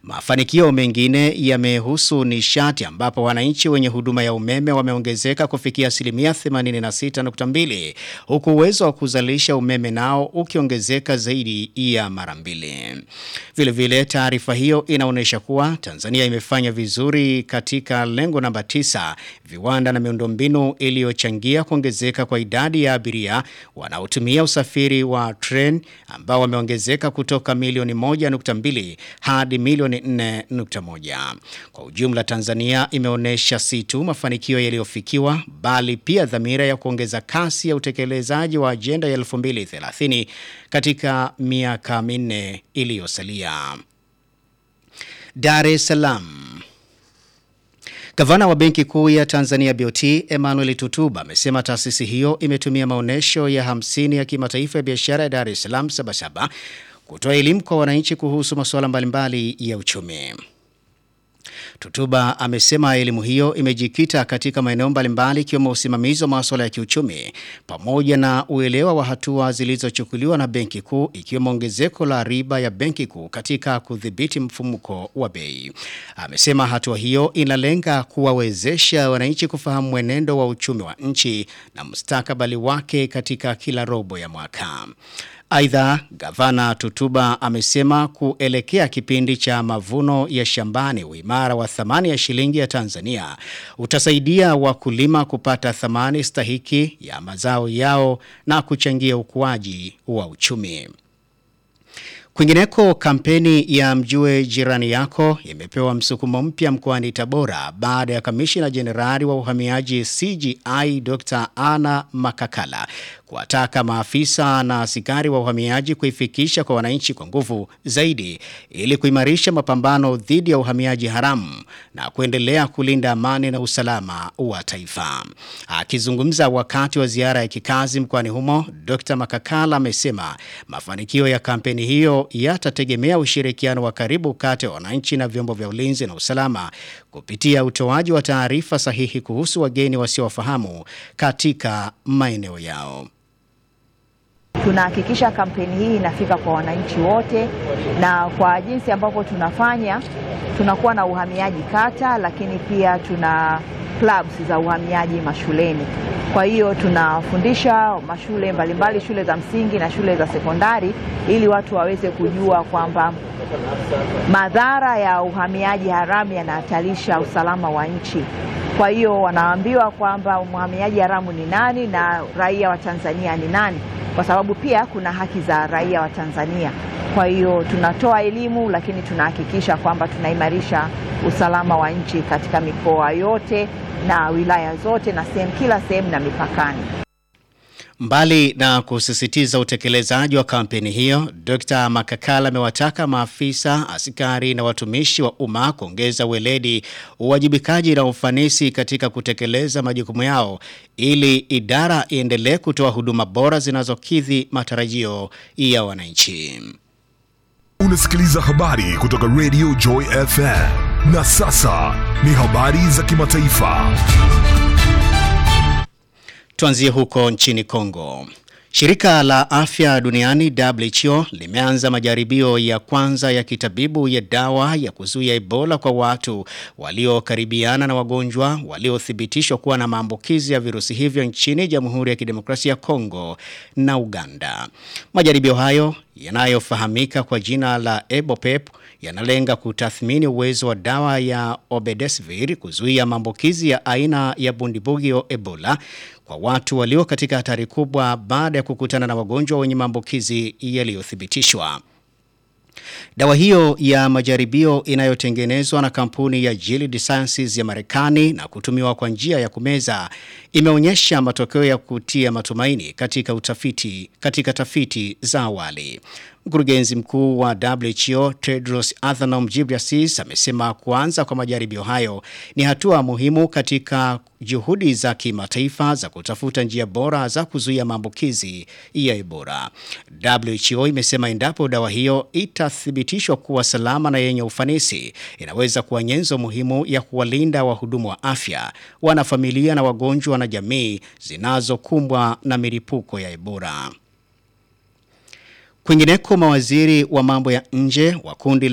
Mafanikio mengine yamehusu nishati ambapo wananchi wenye huduma ya umeme wameongezeka kufikia asilimia 86.2 huku uwezo wa kuzalisha umeme nao ukiongezeka zaidi ya mara mbili. Vile vile taarifa hiyo inaonyesha kuwa Tanzania imefanya vizuri katika lengo namba 9 viwanda na miundombinu iliyochangia kuongezeka kwa idadi ya abiria wanaotumia usafiri wa tren ambao wameongezeka kutoka milioni 1.2 hadi milioni 4.1. Kwa ujumla Tanzania imeonyesha si tu mafanikio yaliyofikiwa bali pia dhamira ya kuongeza kasi ya utekelezaji wa ajenda ya 2030 katika miaka minne iliyosalia. Dar es Salaam. Gavana wa Benki Kuu ya Tanzania BOT Emmanuel Tutuba amesema taasisi hiyo imetumia maonyesho ya hamsini ya kimataifa ya biashara ya Dar es Salaam Sabasaba kutoa elimu kwa wananchi kuhusu masuala mbalimbali ya uchumi. Tutuba amesema elimu hiyo imejikita katika maeneo mbalimbali ikiwemo usimamizi wa masuala ya kiuchumi pamoja na uelewa wa hatua zilizochukuliwa na Benki Kuu ikiwemo ongezeko la riba ya Benki Kuu katika kudhibiti mfumuko wa bei. Amesema hatua hiyo inalenga kuwawezesha wananchi kufahamu mwenendo wa uchumi wa nchi na mustakabali wake katika kila robo ya mwaka. Aidha, gavana Tutuba amesema kuelekea kipindi cha mavuno ya shambani, uimara wa thamani ya shilingi ya Tanzania utasaidia wakulima kupata thamani stahiki ya mazao yao na kuchangia ukuaji wa uchumi. Kwingineko, kampeni ya mjue jirani yako imepewa msukumo mpya mkoani Tabora baada ya kamishina jenerali wa uhamiaji CGI Dr. Anna Makakala kuwataka maafisa na askari wa uhamiaji kuifikisha kwa wananchi kwa nguvu zaidi ili kuimarisha mapambano dhidi ya uhamiaji haramu na kuendelea kulinda amani na usalama wa taifa. Akizungumza wakati wa ziara ya kikazi mkoani humo, Dr. Makakala amesema mafanikio ya kampeni hiyo yatategemea ushirikiano wa karibu kati ya wananchi na vyombo vya ulinzi na usalama kupitia utoaji wa taarifa sahihi kuhusu wageni wasiowafahamu katika maeneo yao. Tunahakikisha kampeni hii inafika kwa wananchi wote, na kwa jinsi ambavyo tunafanya, tunakuwa na uhamiaji kata, lakini pia tuna clubs za uhamiaji mashuleni. Kwa hiyo tunafundisha mashule mbalimbali, shule za msingi na shule za sekondari, ili watu waweze kujua kwamba madhara ya uhamiaji haramu yanahatarisha usalama wa nchi. Kwa hiyo wanaambiwa kwamba mhamiaji haramu ni nani na raia wa Tanzania ni nani, kwa sababu pia kuna haki za raia wa Tanzania. Kwa hiyo tunatoa elimu, lakini tunahakikisha kwamba tunaimarisha usalama wa nchi katika mikoa yote na wilaya zote na sehemu kila sehemu na mipakani. Mbali na kusisitiza utekelezaji wa kampeni hiyo, Dr. Makakala amewataka maafisa, askari na watumishi wa umma kuongeza weledi, uwajibikaji na ufanisi katika kutekeleza majukumu yao ili idara iendelee kutoa huduma bora zinazokidhi matarajio ya wananchi. Unasikiliza habari kutoka Radio Joy FM. Na sasa ni habari za kimataifa. Tuanzie huko nchini Kongo. Shirika la afya duniani WHO limeanza majaribio ya kwanza ya kitabibu ya dawa ya kuzuia Ebola kwa watu waliokaribiana na wagonjwa waliothibitishwa kuwa na maambukizi ya virusi hivyo nchini Jamhuri ya Kidemokrasia ya Kongo na Uganda. Majaribio hayo yanayofahamika kwa jina la Ebopep yanalenga kutathmini uwezo wa dawa ya Obedesivir kuzuia maambukizi ya aina ya bundibugyo Ebola kwa watu walio katika hatari kubwa baada ya kukutana na wagonjwa wenye maambukizi yaliyothibitishwa. Dawa hiyo ya majaribio inayotengenezwa na kampuni ya Gilead Sciences ya Marekani na kutumiwa kwa njia ya kumeza imeonyesha matokeo ya kutia matumaini katika utafiti katika tafiti za awali. Mkurugenzi mkuu wa WHO Tedros Adhanom Ghebreyesus amesema kuanza kwa majaribio hayo ni hatua muhimu katika juhudi za kimataifa za kutafuta njia bora za kuzuia maambukizi ya Ebola. WHO imesema endapo dawa hiyo itathibitishwa kuwa salama na yenye ufanisi, inaweza kuwa nyenzo muhimu ya kuwalinda wahudumu wa afya, wanafamilia na wagonjwa na jamii zinazokumbwa na milipuko ya Ebola. Kwingineko, mawaziri wa mambo ya nje wa kundi